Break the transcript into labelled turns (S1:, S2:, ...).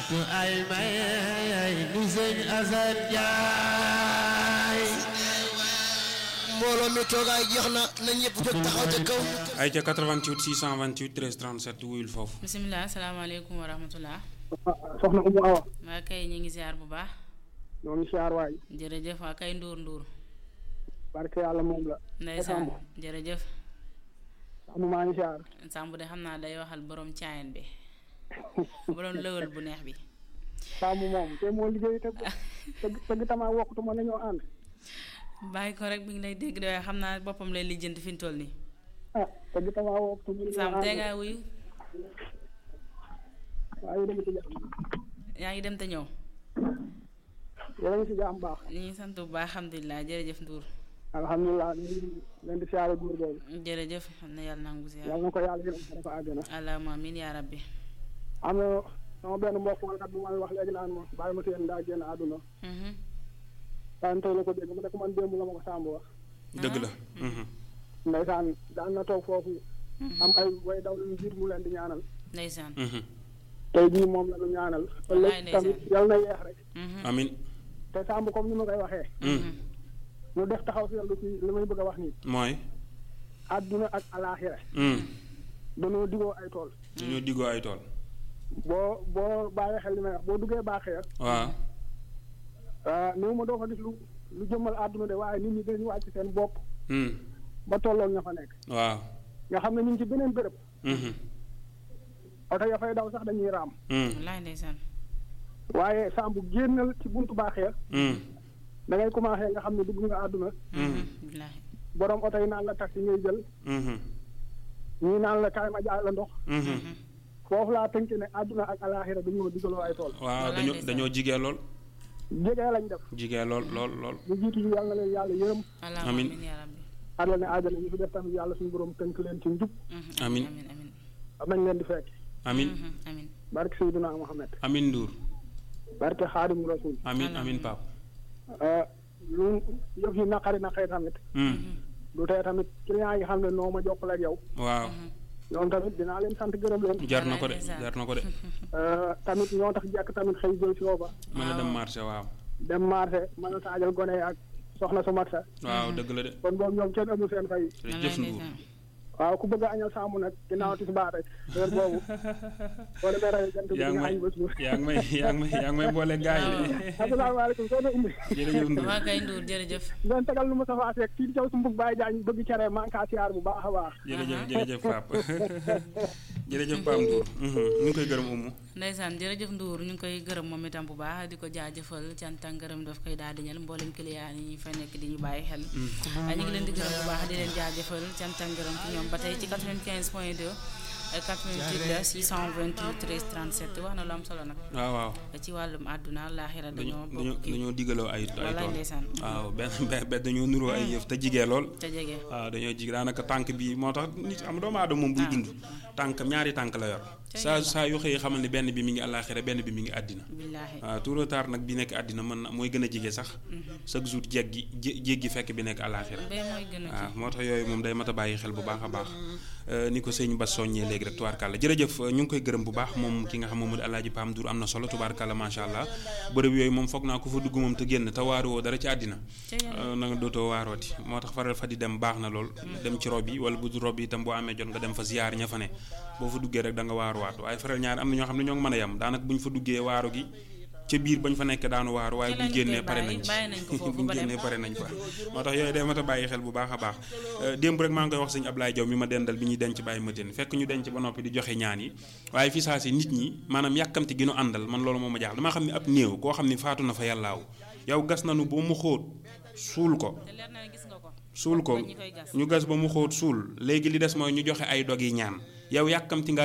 S1: tu ay may ni sëñ Asan Njaay
S2: mbooloo mi toogaay jeex na na ñëpp jóg taxaw ca kaw.
S3: ay ca 88 628 13 37 wuyul foofu.
S4: bisimilah asalaamaaleykum wa rahmatulah.
S5: soxna Umu Awa
S4: waa kay ñu ngi ziar bu baax.
S5: ñoo ngi siyaar waay
S4: jërëjëf waa kay Ndour Ndour.
S5: barke yàlla moom la
S4: ndeysaan jërëjëf.
S5: Samb maa ngi siyaar
S4: Samb de xam naa day waxal borom caayan bi. borom lëwal bu neex bi.
S5: Samb moom te moo liggéey te tëgg tëgg tamaa wokkatu ma nañoo ànd
S4: bàyyi ko rek mi ngi lay dégg de waaye xam naa boppam lay lijjanti fi mu toll nii.
S5: ah tëgg tamaa wokkatu ma nañoo
S4: Samb tey
S5: ànd
S4: ngaa wuyu
S5: waaye yéen a ngi ci jàmm
S4: yaa ngi dem te ñëw.
S5: yéen a ngi ci jàmm baax
S4: ñu ngi sant bu baax alhamdulilah jërëjëf Ndour.
S5: alhamdulilah ñu ngi leen di siyaare góor boobu
S4: jërëjëf xam na yàlla nangu ziar.
S5: yàlla na ko yàlla yërëm dafa àggana
S4: allahumma amiin yaa rabbi.
S5: am na sama benn mbokk wala bu may wax léegi naan ma bàyyi ma seen daa génn àdduna
S4: Mhm.
S5: daan tey la ko dégg mu ne ko man démb la ma ko Samb wax
S3: dëgg la.
S5: ndeysaan daan na toog foofu am ay way daw lu jiit mu leen di ñaanal
S4: ndeysaan.
S5: tey jii moom la ñu ñaanal
S4: Wallaay
S5: ëllëg tamit yàlla na yeex rek
S4: Mhm.
S3: amin
S5: te Samb comme ni ma koy waxee ñu def taxaw seetlu ci li may bëgg a wax nii
S3: mooy.
S5: àdduna ak alaaxira dañoo digoo ay tool
S3: dañoo diggoo ay tool.
S5: boo boo bàyyi xel li may wax boo duggee baaxee
S3: waaw.
S5: néew ma doo fa gis lu lu jëmmal àdduna de waaye nit ñi dañu wàcc seen bopp ba tolloog ña fa nekk
S3: waaw.
S5: nga xam ne ñu ngi ci beneen béréb oto ya fay daw sax dañuy raam
S4: wallaay ndeysaan.
S5: waaye Samb génnal ci buntu baaxee da ngay commencé nga xam ne dugg nga àdduna
S4: billaahi.
S5: borom oto yi naan la taxi ngay jël ñii naan la kaay ma jaay la ndox foofu laa tënk ne àdduna ak alaaxira dañoo digaloo ay tool
S3: waaw
S4: Wallaay
S3: dañoo
S4: ndeysaan.
S3: dañoo jigee lool.
S5: jegee lañ def
S3: jigee lool lool lool.
S5: ñu jiitu ñu yàlla na leen yàlla yërëm
S4: allahumma
S3: Amiin.
S4: amiin yaa rabbi.
S5: àlla ne aajana ñu fi def tamit yàlla suñu borom tënk leen ci njub
S4: Mhm.
S3: Amiin.
S4: amiin amiin.
S5: am nañ leen di fekk
S3: amin
S4: Mhm. amiin.
S5: barke Seydina Muhammad
S3: amin Ndour.
S5: barke Xaadimu Rasuul
S3: amin amin Pape.
S5: lu yëf yi naqari naqari tamit du tee tamit client yi xam ne noo ma jokkale ak yow
S3: waaw.
S5: ñoom tamit dinaa leen sant gërëm leen
S3: jar na ko de
S4: ndeysaan.
S3: jar na ko de.
S5: tamit ñoo tax jekk tamit xëy jël si ba
S3: mën a dem marché waaw.
S5: dem marché mën a taajal gone yi ak soxna su mat sa
S3: waaw dëgg la de.
S5: kon boobu ñoom kenn amul seen fay
S3: jërëjëf
S4: wallaay
S3: Ndour.
S4: ndeysaan.
S5: waaw ku bëgg a añal saamu nag ginnaaw tisbaar rek heure boobu boo demee rajo jant bi
S3: yaa ngi
S5: nga
S3: may
S5: añ ba suur
S3: yaa ngi may yaa ngi may yaa ngi may boole gaay yi de.
S5: asalaamaaleykum soo na umbi
S3: jërëjëf Ndour.
S4: waa kay Ndour jërëjëf.
S5: ngeen tegal lu ma safaa seeg fii di caw su mbug bàyyi jaañ bëgg cere man kaa siyaar bu baax a baax
S3: jërëjëf jërëjëf Pape jërëjëf Pape Ndour. ñu ngi koy gërëm umu.
S4: ndeysaan jërëjëf Ndour ñu ngi koy gërëm moom itam bu baax di ko jaajëfal cant ak ngërëm daf koy daal di ñal mboolem client yi fa nekk di ñu bàyyi xel. ñu ngi leen di gërëm bu baax di leen jaajëfal cant ak ngërëm ci ñoom ba tey ci 95 point 2 88 la 628 13 37 wax na lu am solo nag.
S3: waaw waaw.
S4: ci wàllum àdduna laaxira dañoo
S3: dañoo
S4: bokk kii
S3: dañoo digaloo ay ay
S4: wallaay
S3: tool.
S4: ndeysaan.
S3: waaw benn benn dañoo nuroo ay yëf te jigee lool.
S4: te jege.
S3: waaw dañoo jig daanaka tànk bi moo tax nit am doomu aadama moom buy dund tànk ñaari tànk la yor saa saa yu xëyee xamal ne benn bi mi ngi àllaaxira benn bi mi ngi àddina
S4: billaahi.
S3: waaw tout le temps nag bi nekk àddina mën na mooy gën a jige sax chaque jour jéggi jé jéggi fekk bi nekk àllaaxira
S4: bee mooy gën a
S3: waaw moo tax yooyu moom day mat a bàyyi xel bu baax a baax ni ko sëñ Bass soññee léegi rek tubaarkàlla jërëjëf ñu ngi koy gërëm bu baax moom ki nga xam moom mu di Alaaji Pam Ndour am na solo tubaarkàlla macha allah bërëb yooyu moom foog naa ko fa dugg moom te génn te waaruwoo dara ci àddina na nga dootoo waarooti moo tax faral fa di dem baax na lool dem ci rob yi wala bu du rob yi itam boo amee jot nga dem fa ziyaar ña fa ne boo fa duggee rek da nga waaruwaat waaye faral ñaar am na ñoo xam ne ñoo ngi mën a yem daanaka bu ñu fa duggee waaru gi ca biir bañ fa nekk daanu waaru waaye
S4: Ci
S3: buñ
S4: lañ
S3: génnee
S4: koy
S3: pare
S4: bàyyi,
S3: nañ ci
S4: bàyyi nañ ko foofu
S3: buñ
S4: ba dem.
S3: génnee pare nañ fa moo tax yooyu day mat a bàyyi xel bu baax a baax démb rek maa ngi koy wax sëñ Ablaye Diaw mi ma dendal bi ñuy denc bàyyi matin fekk ñu denc ba noppi di joxe ñaan yi waaye fi saa si nit ñi maanaam yàkkamti gi nu àndal man loolu moo ma jaaxal damaa xam ne ab néew koo xam ne faatu na fa yàllaaw yow gas nanu ba mu xóot suul ko
S4: te leer na ne gis nga ko.
S3: suul ko
S4: ñi koy gas.
S3: ñu gas ba mu xóot suul léegi li des mooy ñu joxe ay dog yi ñaan yow yàkkamti nga